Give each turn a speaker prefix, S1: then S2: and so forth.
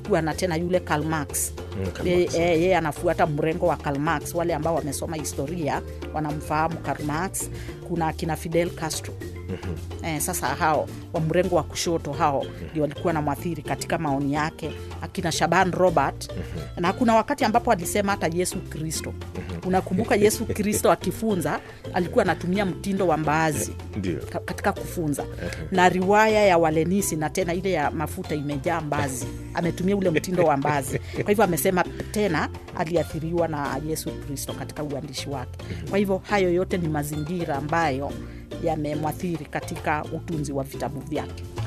S1: kulikuwa na tena yule Karl Marx
S2: Mm, Karl
S1: yeye
S2: Marx.
S1: e, ye anafuata mrengo wa Karl Marx. Wale ambao wamesoma historia wanamfahamu Karl Marx. Kuna akina Fidel Castro Eh, sasa hao wa mrengo wa kushoto hao ndio walikuwa na mwathiri katika maoni yake, akina Shaban Robert na kuna wakati ambapo alisema hata Yesu Kristo. Unakumbuka Yesu Kristo akifunza alikuwa anatumia mtindo wa mbaazi
S2: Ndio.
S1: ka- katika kufunza na riwaya ya Walenisi na tena ile ya mafuta imejaa mbazi, ametumia ule mtindo wa mbazi. Kwa hivyo amesema tena aliathiriwa na Yesu Kristo katika uandishi wake. Kwa hivyo hayo yote ni mazingira ambayo yamemwathiri katika utunzi wa vitabu vyake.